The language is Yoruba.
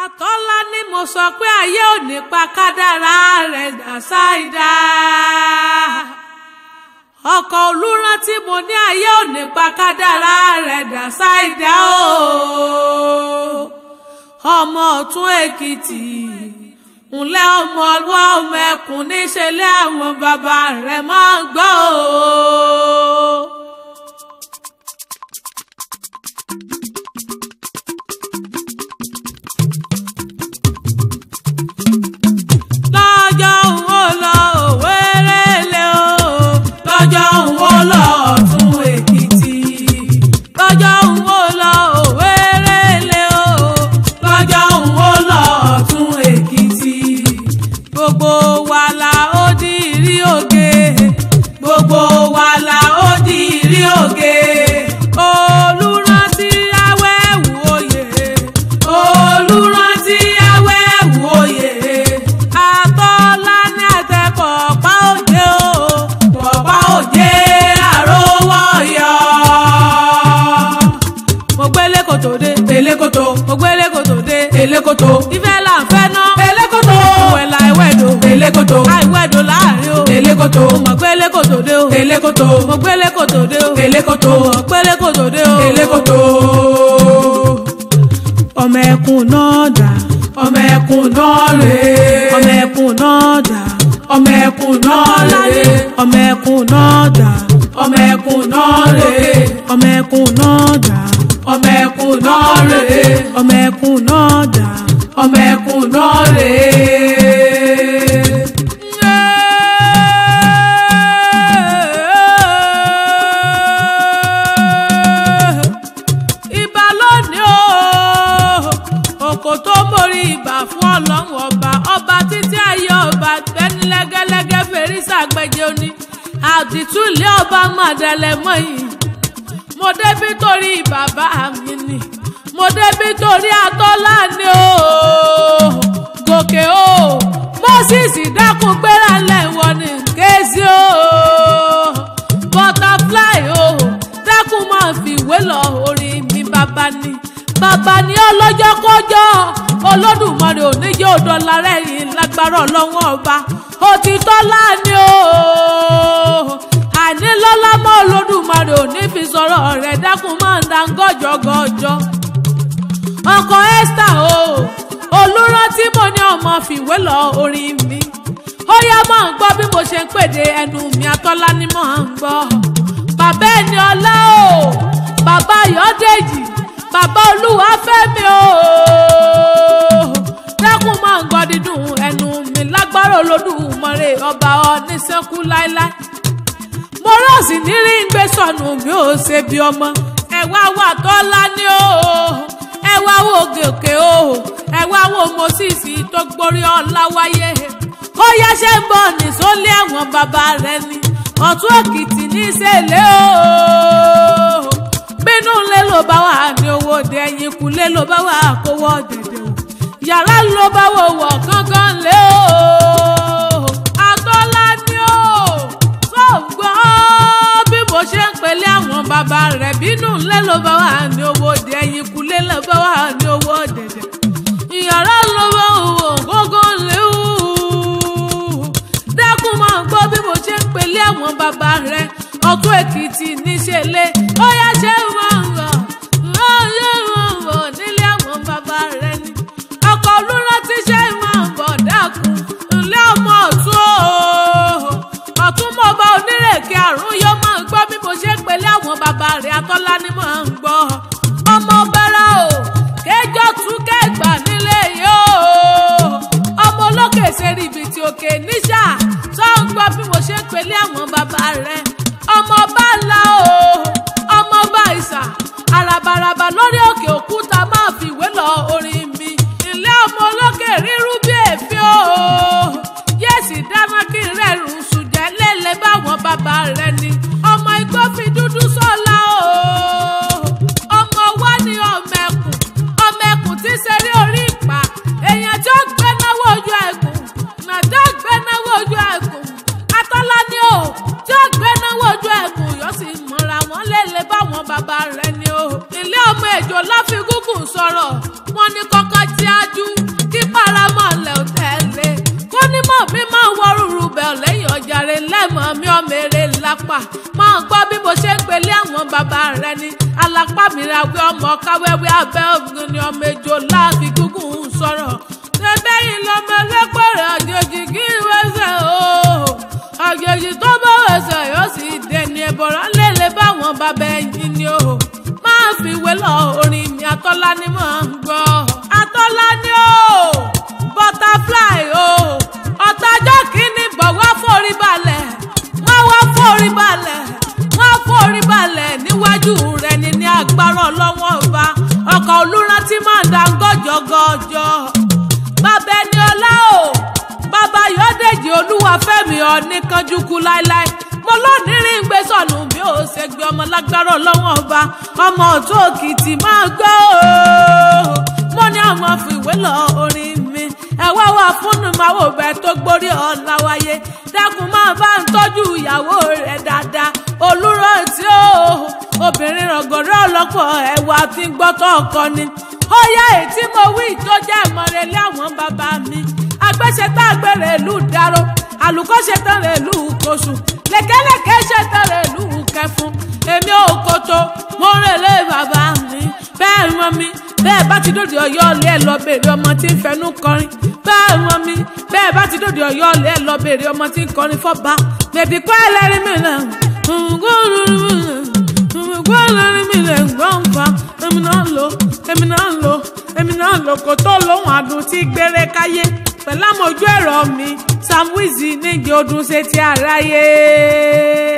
àtọ́lá ni mo sọ pé ayé ò ní pa kádàrá rẹ̀ dà ṣáìdá ọkọ̀ olúrántí mo ní ayé ò ní pa kádàrá rẹ̀ dà ṣáìdá o ọmọ ọ̀tún èkìtì ńlẹ́ ọmọ ọlọ́ ọmọ ẹkùn níṣẹ́lẹ̀ àwọn bàbá rẹ̀ máa ń gbọ́ o. lọ́jọ́ òun ó lọ òwérèlé o lọ́jọ́ òun ó lọ ọ̀tún èkìtì lọ́jọ́ òun ó lọ òwérèlé o lọ́jọ́ òun ó lọ ọ̀tún èkìtì gbogbo wa la ó di ìrí òge gbogbo wa la ó di ìrí òge olùrántí awẹ́wù oyè olùrántí awẹ́wù oyè àtọ́lá ní àtẹ̀kọ̀ ọ̀pá òjé o ọ̀pá òjé àrówó yọ. mo gbélé kòtò dé èlé kòtò mo gbélé kòtò dé èlé kòtò ìfẹ́ là ń fẹ́ ná èlé kòtò ìwẹ̀là ìwẹ̀dò èlé kòtò àìwẹ̀dò láàrin o èlé kòtò mo gbélé kòtò dé o èlé kòtò mo gbélé kòtò dé o èlé kòtò mo gbélé kòtò dé o èlé kòtò ọmọ ẹkùn náà dà ọmọ ẹkùn náà rè é ọmọ ẹkùn náà dà ọmọ ẹkùn náà rè é ọmọ ẹkùn náà dà ọmọ ẹkùn náà rè é ọmọ ẹkùn náà dà ọmọ ẹkùn náà rè é ọmọ ẹkùn náà dà ọmọ ẹkùn náà rè é ibà lónìí o òkò tó mórí ibà fún ọlọ́run ọba ọba títí ayé ọba gbẹ́ni lẹ́gẹ́lẹ́gẹ́ fèrèsé àgbẹ̀jẹ̀ òní àdìtúlẹ̀ ọba mọ̀dẹ́lẹ̀ mọ́yìn mo débí torí bàbá mi ni mo débí torí atọ́lá ni o gòkè o moses dákun gbéra lẹ́wọ̀n ní kéésì o butterfly o dákun máa fi ìwé lọ orin mi bàbá ni bàbá ni ọlọ́jọ́ kọjọ́ olódùmarè oníjẹ́ òdọ́là rẹ̀ yìí lágbára ọlọ́wọ́ ọba òtítọ́ láàánú o àní lọ́lá mọ́ olódùmarè òní fi sọ̀rọ̀ rẹ̀ dákun máa ń da gọ́jọ́gọ́jọ́ ọkọ̀ esther o olùrántí mo ní ọmọ fìwé lọ orin mi ó yá máa ń gbọ́ bí mo ṣe ń pèdè ẹnu mi atọ́lá ni mo ń gbọ́ bàbá ẹni ọlá o bàbá ayọ̀dèjì bàbá olúwa fẹ́mi o dákun máa ń gbọ́ dídùn ẹnu mi lágbára olódùmarè ọba oníṣẹ́kù láéláé mo rọ̀ọ̀sì ní rí ń gbé sọnù mi ò ṣe bí ọmọ ẹ̀wá wà tọ́lá ní o ẹ̀wá wo gòkè o ẹ̀wá wo moses tó gborí ọlá wáyé ó yáṣẹ́ ń bọ̀ ní sólé ẹ̀wọ̀n bàbá rẹ̀ ni ọ̀tún òkìtì ní ìṣẹ̀lẹ̀ o bínú lé ló bá wà ní owó òde ẹ̀yìn kúlé ló bá wà kówó dẹ̀dẹ̀ o yàrá ló bá wò wọ̀ gángan lé o àtọ́lá ní o tó gbọ́ bí mo ṣe ń pèlé àwọn bàbá rẹ̀ bínú lé ló bá wà ní owó òde ẹ̀yìn kúlé ló bá wà ní owó dẹ̀dẹ̀ yàrá ló bá wò wọ̀ gángan lé o dákun máa gbọ́ bí mo ṣe ń pèlé àwọn bàbá rẹ̀ ọ̀tún èkìtì níṣẹ́lẹ̀ ó yá ṣe máa ń rọ̀ ó yẹ máa ń bọ̀ nílé àwọn bàbá rẹ̀ ni ọkọ̀ olúrántí ṣe máa ń bọ̀ dákun ńlẹ́ ọmọ ọ̀tún o ọ̀tún mọ̀ bá onírèké àrùn yóò máa ń gbọ́ bí mo ṣe ń pèlé àwọn bàbá rẹ̀ atọ́lá ni máa ń gbọ́ ọmọ bẹ́rẹ̀ o kéjọ tún kẹgbà nílé yìí o ọmọ olókè ṣe rìbìtì òkè níṣà tó ń gbọ́ bí mo ṣe ń pèlé àwọn bàbá rẹ̀ ọmọ bá ńlá o ọmọ bá ìsà àràbàràbà lórí òkè òkúta máa fi ìwé lọ orin mi ilé ọmọ olókè rírú bí èéfín o yẹ́sì dáná kí n rẹ̀rùn sùjẹ́ lélẹ̀ báwọn bàbá rẹ̀ ni ọmọ igbó fi dúdú sọ́la o ọmọ wa ni ọmọ ẹkùn ọmọ ẹkùn tí ń ṣeré orí ìpà èèyàn tí ó gbé náwó ojú ẹkùn nàdá gbé náwó ojú ẹkùn atọ́lá ni o tí ó gbé náwó. mèrè lápá máa gbọ́ bí mo ṣe ń pèlé àwọn bàbá rẹ ni alápá mi ra wí ọmọ káwẹ́wẹ́ abẹ́ ògùn ni ọmọ ejò láàfin gúngùn sọ̀rọ̀ ṣẹ́bẹ́yìn lọ́mọ ẹlẹ́pẹ̀rẹ̀ àjèjì kí wẹ́sẹ̀ o àjèjì tó bá wẹ̀sẹ̀ yóò sì dẹni ẹ̀bọ̀rọ̀ lélẹ̀ báwọn bàbá ẹ̀yìn ni o máa fi ìwé lọ orin mi àtọ́lá ni mò ń gbọ́ àtọ́lá ni o butterfly o ọ̀tàjọ́ kìíní bọ̀ wá forí balẹ̀ wọ́n wá forí balẹ̀ wọ́n forí balẹ̀ níwájú rẹ̀ ní ní agbára ọlọ́wọ́n ọba ọkọ̀ olúrántí máa ń da gọ́jọ́gọ́jọ́ bàbá ẹni ọlá o bàbá yọ̀dẹ̀jì olúwàfẹ́mi ọ̀nìkanjúkú láéláé mo lónìí rí gbé sọnù bí ó ṣe gbé ọmọ lágbára ọlọ́wọ́n ọba ọmọ ọ̀tún òkìtì máa gbọ́ o mo ní àwọn fìwé lọ orin mi ẹ̀wá wà fúnnu máa wò bẹ́ẹ̀ tó gbórí ọ̀la wáyé dákun máa bá ń tọ́jú ìyàwó rẹ̀ dáadáa olùrántí o obìnrin rọ̀gọ̀rọ̀ ọlọ́pọ̀ ẹ̀wà tí ń gbọ́tọ̀ ọkọ ni ó yá ètí mo wí tó jẹ́ ìmọ̀rẹ́lẹ́ àwọn bàbá mi agbẹ́sẹ̀tà àgbẹ̀rẹ̀ ìlú dáró àlùkọ́ṣetán rẹ̀ ìlú kóṣù lẹ́kẹ́lẹ́kẹ́ ṣetán rẹ̀ ìlú kẹfún èmi ò kótó mo rèlé bàbá mi bẹ́ẹ̀ wọ́n mi bẹ́ẹ̀ bá ti dòde ọ̀yọ́ ọ̀lẹ́ ẹ̀ lọ bèrè ọmọ tí ń fẹnu kọrin bẹ́ẹ̀ wọ́n mi bẹ́ẹ̀ bá ti dòde ọ̀yọ́ ọ̀lẹ́ ẹ̀ lọ bèrè ọmọ tí ń kọrin fọ́ba bèbí kọ́ ẹlẹ́rìí mi náà gbọ́ ẹlẹ́rìí mi lè gbọ́ nǹkan èmi náà lò èmi náà lò èmi náà lò kó tó lóhùn àdùn tí gbére káyé pẹ̀lú àmójú ẹ̀rọ mi Sam Wizzy nígi ọdún ṣe ti àráyé.